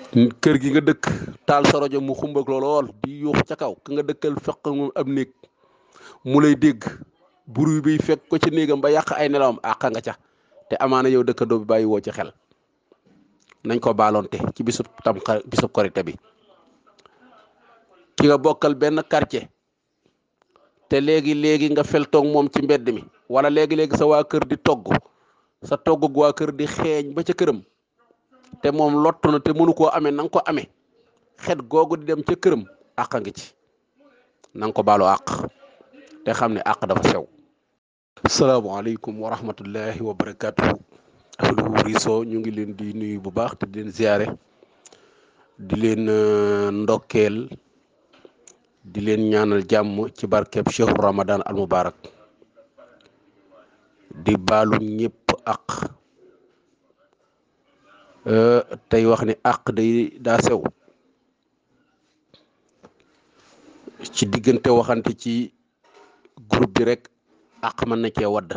kër gi nga dëkk taal sa rajo mu xumbag lool di yuux ca kaw ka nga dëkkal fekk moom ab néeg mu lay dégg bruit bi fekk ko ci néegam ba yàq ay nelawam àq nga ca te amaana yow dëkkandoo bi bàyyi woo ci xel nañ ko baaloonte ci bisub tam bisub korite bi ki nga bokkal benn quartier te léegi léegi nga fel toog moom ci mbedd mi wala léegi léegi sa waa kër di togg sa togg waa kër di xeeñ ba ca këram te moom lottu na te mënu koo amee na nga ko amee xet googu di dem ca këram àq ngi ci na nga ko baalu àq te xam ne àq dafa sew. salaamaaleykum wa rahmatullahi wa barakatuhu ahlu riso ñu ngi leen di nuyu bu baax te di leen ziare di leen ndokkeel di leen ñaanal jàmm ci barkeb chehru ramadan al mubarak di baalu ñëpp àq tey wax ni àq day daa sew ci diggante waxante ci groupe bi rek àq mën na cee wadd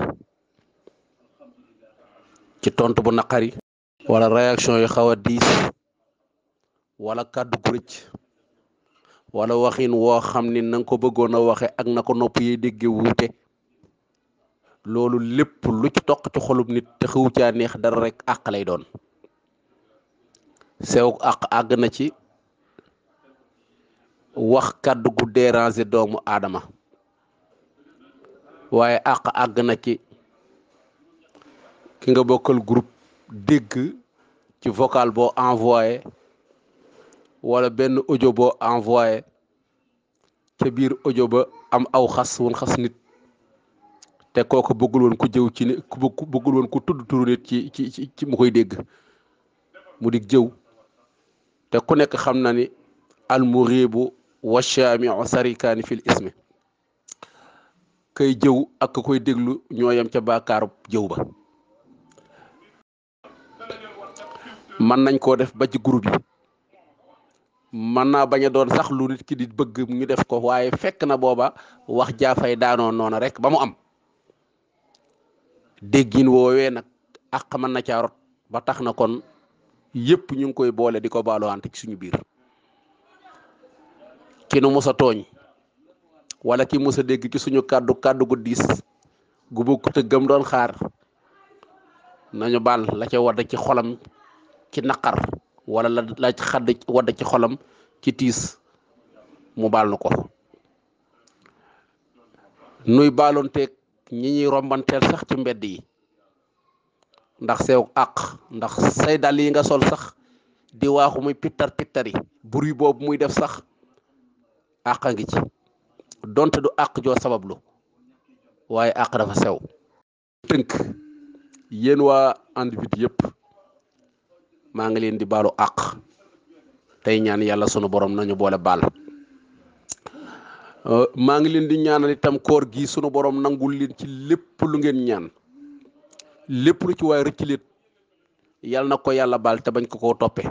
ci tontu bu naqari wala réaction yu xaw a diis wala kàddu gu rëcc wala waxin woo xam ni na nga ko bëggoon a waxe ak na ko nopp yi dégge wuute loolu lépp lu ci toq ci xolub nit te xewu caa neex dara rek àq lay doon sew àq àgg na ci wax kàddu gu déranger doomu aadama waaye àq àgg na ci ki nga bokkal groupe dégg ci vocal boo envoyé wala benn audio boo envoyé ca biir audio ba am aw xas wun xas nit te kooku bëggul woon ku jëw ci ne ku bëggul woon ku tudd turu nit ci ci ci mu koy dégg mu dig jëw te ku nekk xam na ni almuribu wa shaamiu sarikaani fil ismi kay jëw ak ka koy déglu ñoo yem ca baakaaru jëw ba mën nañ koo def ba ci groupe yi mën naa bañ a doon sax lu nit ki di bëgg ñu def ko waaye fekk na booba wax jaafay daanoo noona rek ba mu am déggin woowee nag àq mën na caa rot ba tax na kon yëpp ñu ngi koy boole di ko baaluwante ci suñu biir ki nu musa tooñ wala ki musa dégg ci suñu kàddu kàddu gu diis gu bokkut ak gëm doon xaar nañu baal la ca wadd ci xolam ci naqar wala la la xadd wadd ci xolam ci tiis mu baal nu ko nuy baaloonteeg ñi ñuy rombanteel sax ci mbedd yi ndax sew àq ndax say dàll yi nga sol sax di waaxu muy pittar pittari bruit boobu muy def sax àq a ngi ci donte du àq joo sabablu waaye àq dafa sew tënk yéen waa individu yëpp maa ngi leen di baalu àq tey ñaan yàlla sunu borom nañu boole baal maa ngi leen di ñaanal itam koor gi sunu borom nangul leen ci lépp lu ngeen ñaan lépp lu ci waay rëcc leen yàlla na ko yàlla baal te bañ ko koo toppe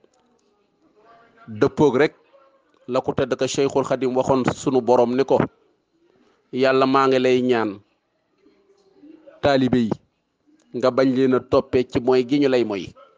dëppoog rek la ko tedd ka Cheikhul Xadim waxoon sunu borom ni ko yàlla maa ngi lay ñaan taalibe yi nga bañ leen a toppee ci mooy gi ñu lay moy